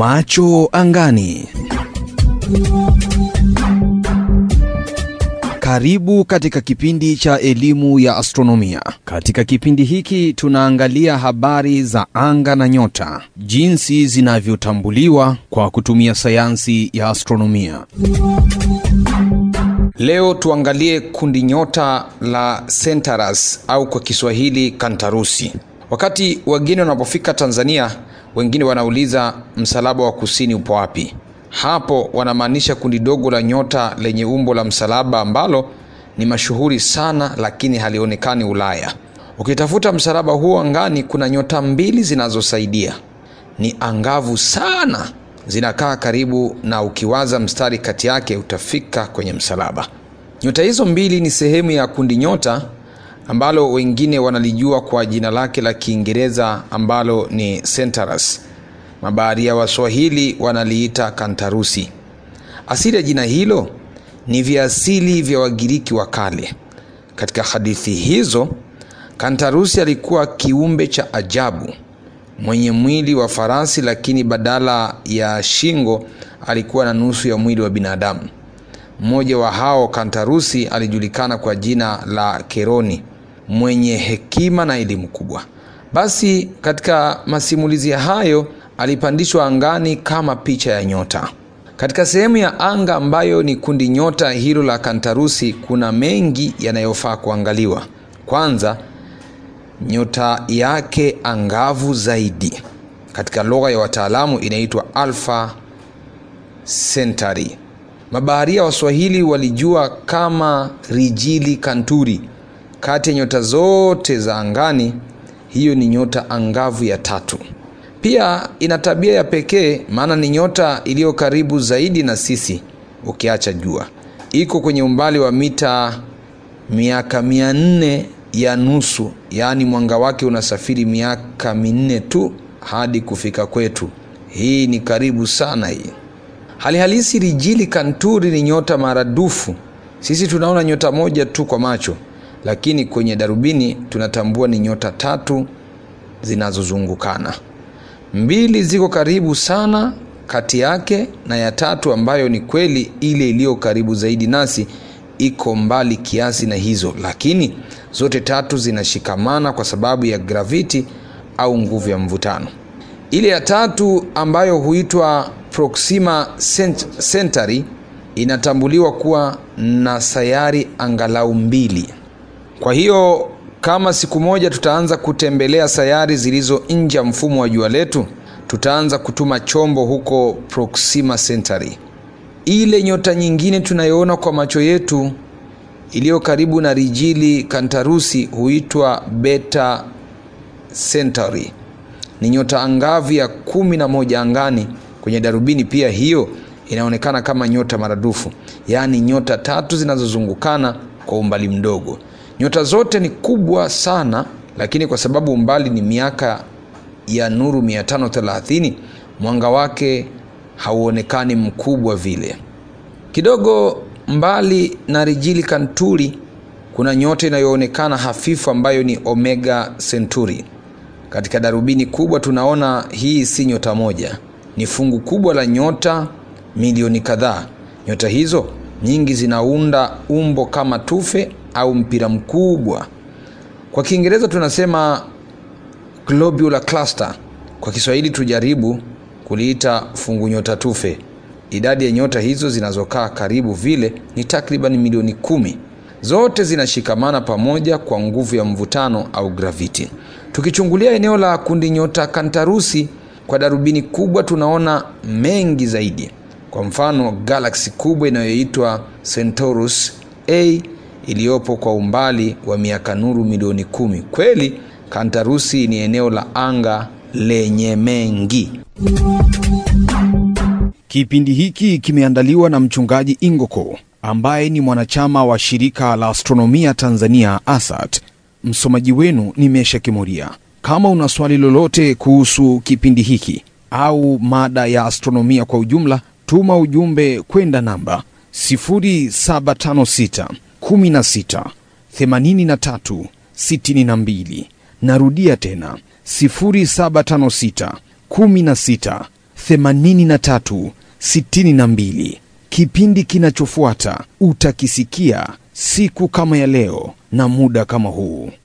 Macho angani. Karibu katika kipindi cha elimu ya astronomia. Katika kipindi hiki tunaangalia habari za anga na nyota, jinsi zinavyotambuliwa kwa kutumia sayansi ya astronomia. Leo tuangalie kundi nyota la Centaurus au kwa Kiswahili Kantarusi. Wakati wageni wanapofika Tanzania, wengine wanauliza msalaba wa kusini upo wapi? Hapo wanamaanisha kundi dogo la nyota lenye umbo la msalaba ambalo ni mashuhuri sana, lakini halionekani Ulaya. Ukitafuta msalaba huo angani, kuna nyota mbili zinazosaidia, ni angavu sana, zinakaa karibu, na ukiwaza mstari kati yake utafika kwenye msalaba. Nyota hizo mbili ni sehemu ya kundi nyota ambalo wengine wanalijua kwa jina lake la Kiingereza ambalo ni Centaurus. Mabaharia wa Swahili wanaliita Kantarusi. Asili ya jina hilo ni viasili vya Wagiriki wa kale. Katika hadithi hizo, Kantarusi alikuwa kiumbe cha ajabu mwenye mwili wa farasi, lakini badala ya shingo alikuwa na nusu ya mwili wa binadamu. Mmoja wa hao Kantarusi alijulikana kwa jina la Keroni, mwenye hekima na elimu kubwa. Basi katika masimulizi hayo alipandishwa angani kama picha ya nyota. Katika sehemu ya anga ambayo ni kundi nyota hilo la Kantarusi, kuna mengi yanayofaa kuangaliwa. Kwanza, nyota yake angavu zaidi, katika lugha ya wataalamu inaitwa Alpha Centauri. Mabaharia wa Swahili walijua kama Rijili Kanturi. Kati ya nyota zote za angani, hiyo ni nyota angavu ya tatu. Pia ina tabia ya pekee, maana ni nyota iliyo karibu zaidi na sisi ukiacha jua. Iko kwenye umbali wa mita miaka mia nne ya nusu, yaani mwanga wake unasafiri miaka minne tu hadi kufika kwetu. Hii ni karibu sana hii. Hali halisi Rijili Kanturi ni nyota maradufu. Sisi tunaona nyota moja tu kwa macho, lakini kwenye darubini tunatambua ni nyota tatu zinazozungukana. Mbili ziko karibu sana kati yake, na ya tatu ambayo ni kweli ile iliyo karibu zaidi nasi iko mbali kiasi na hizo, lakini zote tatu zinashikamana kwa sababu ya graviti au nguvu ya mvutano. Ile ya tatu ambayo huitwa Proxima Centauri inatambuliwa kuwa na sayari angalau mbili. Kwa hiyo kama siku moja tutaanza kutembelea sayari zilizo nje ya mfumo wa jua letu, tutaanza kutuma chombo huko Proxima Centauri. Ile nyota nyingine tunayoona kwa macho yetu iliyo karibu na Rijili Kantarusi huitwa Beta Centauri. Ni nyota angavu ya kumi na moja angani. Kwenye darubini pia hiyo inaonekana kama nyota maradufu, yaani nyota tatu zinazozungukana kwa umbali mdogo. Nyota zote ni kubwa sana, lakini kwa sababu umbali ni miaka ya nuru 530 mwanga wake hauonekani mkubwa vile. Kidogo mbali na Rijili Kanturi kuna nyota inayoonekana hafifu ambayo ni Omega Centauri. Katika darubini kubwa tunaona hii si nyota moja, ni fungu kubwa la nyota milioni kadhaa. Nyota hizo nyingi zinaunda umbo kama tufe au mpira mkubwa. Kwa Kiingereza tunasema globular cluster. Kwa Kiswahili tujaribu kuliita fungu nyota tufe. Idadi ya nyota hizo zinazokaa karibu vile ni takriban milioni kumi. Zote zinashikamana pamoja kwa nguvu ya mvutano au graviti. Tukichungulia eneo la kundi nyota Kantarusi kwa darubini kubwa, tunaona mengi zaidi. Kwa mfano, galaksi kubwa inayoitwa Centaurus A iliyopo kwa umbali wa miaka nuru milioni kumi. Kweli Kantarusi ni eneo la anga lenye mengi. Kipindi hiki kimeandaliwa na mchungaji Ingoko ambaye ni mwanachama wa shirika la astronomia Tanzania ASAT. Msomaji wenu ni Mesha Kimuria. Kama una swali lolote kuhusu kipindi hiki au mada ya astronomia kwa ujumla, tuma ujumbe kwenda namba 0756 16 83 62. Narudia tena 0756 16 83 62. Kipindi kinachofuata utakisikia siku kama ya leo na muda kama huu.